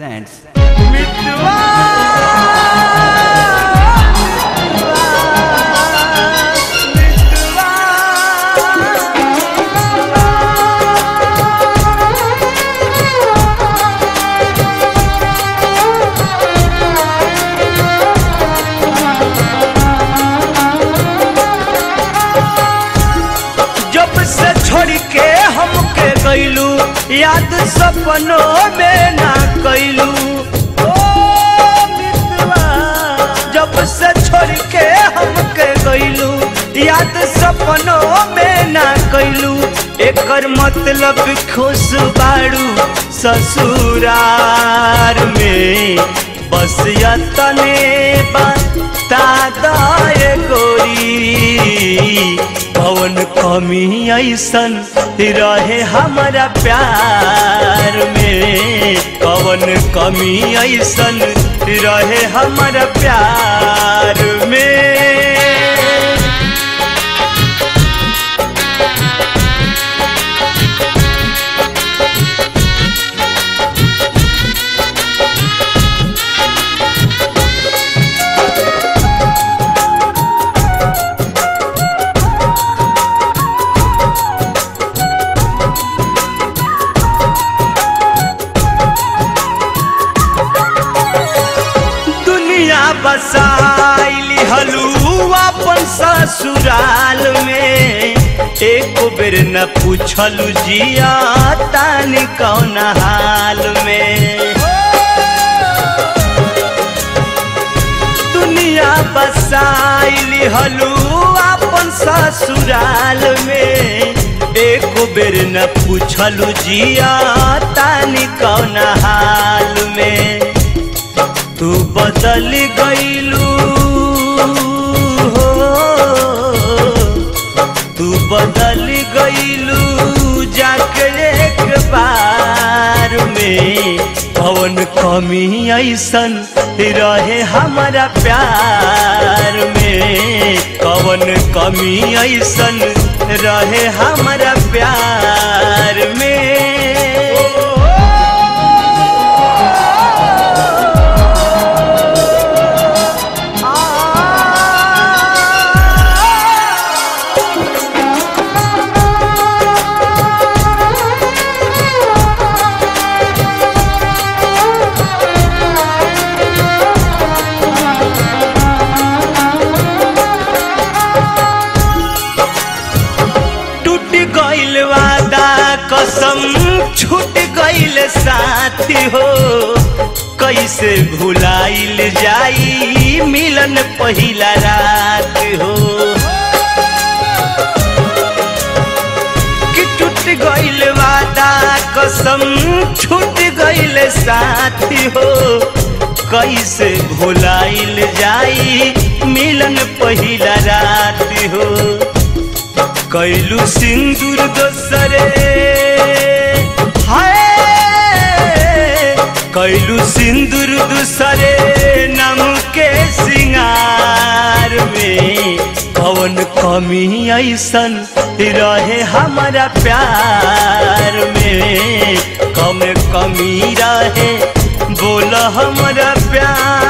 Presents. जब से छोड़ के हमके गईलू याद सपनों में ना कैलू जब से छोड़ के हमके गईलू याद सपनों में ना कैलू एकर मतलब खुश बाड़ू ससुरार में बस यतने बता दे गोरी कौन कमी ऐसन रहे हमारा प्यार में कौन कमी ऐसन रहे हमारा प्यार में दुनिया बसाइली हलू अपन ससुराल में एक बेर न पूछलू जिया तानी कौन हाल में दुनिया बसाइली हलू अपन ससुराल में एक बेर न पूछलू जिया तानी कौन हाल में तू बदल गईलू हो तू बदल गईलू जाके एक बार में कौन कमी ऐसन रहे हमारा प्यार में कौन कमी ऐसन रहे हमारा प्यार में टूट गइल वादा कसम छूट गइल साथी हो कैसे भुलाइल जाई मिलन पहिला रात हो कि टूट गइल वादा कसम छूट गइल साथी हो कैसे भुलाइल जाई मिलन पहिला रात हो कैलू सिंदूर दोसरे हाय कैलू सिंदूर दूसरे नम के सिंगार में कौन कमी ऐसन रहे हमारा प्यार में कम कमी रहे बोल हमारा प्यार